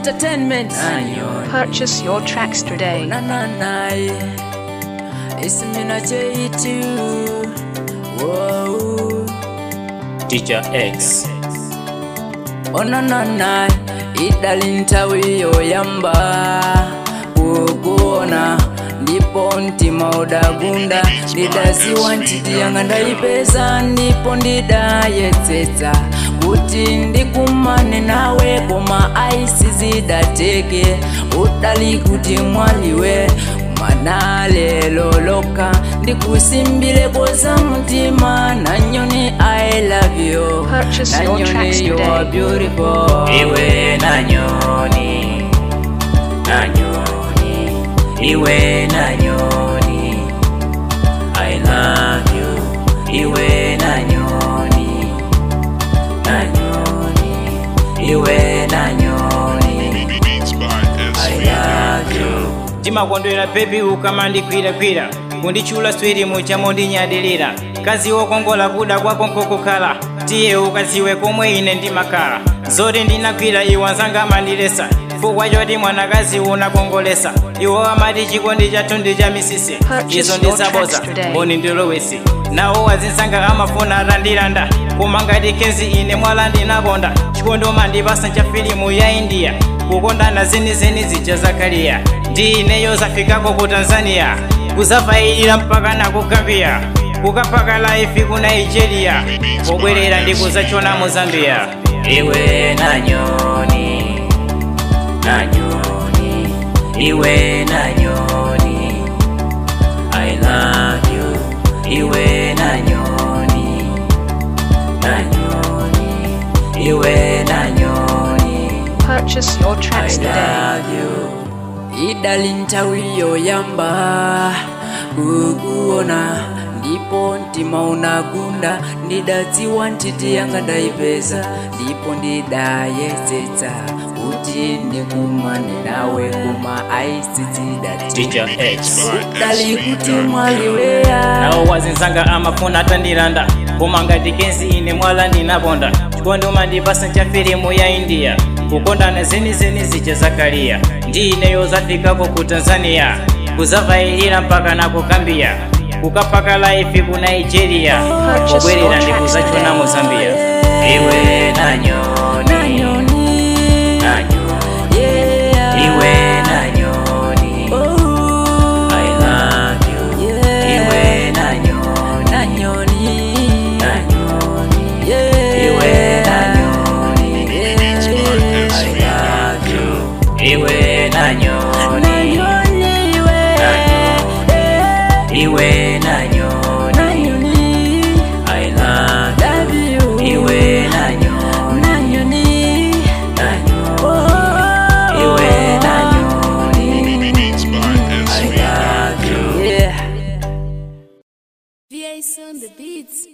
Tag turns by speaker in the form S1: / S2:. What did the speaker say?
S1: Entertainment.
S2: Nanyoni.
S3: Purchase your tracks today.
S1: Na na na. Ismina J2. Whoa.
S2: Teacher X.
S1: Oh na na na. Idali ntawiyo yamba. Kukuona. ndipo mtima udagunda ndidaziwa ntitiyanga ndayipeza ndipo ndidayetsetsa kuti ndikumane nawe koma aisi zidateke udali kuti mwaliwe mwana lelo loka ndikusimbileko za mtima nanyoni i love you
S3: Purchase your tracks
S1: nanyoni you
S3: today.
S1: are beautiful
S2: Iwe nanyoni. Nanyoni. Iwe nanyoni. I love you. Iwe nanyoni. Nanyoni. Iwe nanyoni.
S4: Beats by
S2: I
S4: SV.
S2: love you. timakondwera bebi ukamandikwirakwira kundichula swirimu chamondinyadirira kazi wokongola kuda kwako nkokukhala tiye ukaziwe komwe ine ndimakhala zoti ndinagwira iwo anzanga amandilesa chifukwa choti mwanakazi unakongolesa iwo amati chikondi chathu ndi cha misisi
S3: Purchase
S2: izo
S3: your
S2: ndizaboza
S3: tracks today.
S2: mboni ndilowesi nawo azinsanga amafuna atandilanda koma ngati kenzi ine mwala ndinakonda chikondi umandipasa cha filimu ya india kukondana zenizeni zija zakaliya ndi ineyo zafikako ku tanzania kuzavailira mpaka na ku gambia kukapaka laifi ku nigeria pobwerera ndi kuzachona mu zambia iwe nanyoni nanyoni iwe nanyoni I love you, iwe nanyoni, nanyoni, iwe nanyoni,
S3: Purchase your
S2: I
S3: tracks today.
S2: love you.
S1: idali ntawiyo yamba kukuona ndipo mtima unagunda ndidadziwa ntiti yanga ndayipeza ndipo ndidayetsetsa kuti ndikumane nawe koma aisitsidati
S2: Teacher X.
S1: dali kuti mwaliweya
S2: nawo wazinzanga amafuna atandilanda koma ngati kenzi ine mwala ndinaponda chikondi umandipasa cha filimu ya india kukondana zenizeni zija zakaliya ndi ineyo zafikako ku tanzania kuzavailira mpaka na ku gambia kukapaka laifi ku nigeria pobwerera ndi kuzachona mu zambia iwe nanyoni
S1: nanyoni
S2: nanyoni
S1: yeah.
S2: iwe nanyoni
S1: Oh,
S2: i love you
S1: yeah.
S2: iwe nanyoni
S1: nanyoni
S2: nanyoni
S1: yeah.
S2: iwe nanyoni
S4: Beats by
S2: I
S4: SV.
S2: love you. Iwe nanyoni,
S1: nanyoni we
S2: iwe nanyoni,
S1: nanyoni
S2: I love
S1: love you
S2: you. Iwe nanyoni,
S1: nanyoni
S2: nanyoni,
S1: oh
S2: iwe nanyoni,
S4: Beats by
S2: I
S4: SV.
S2: love you.
S1: yeah
S5: VA on the beats.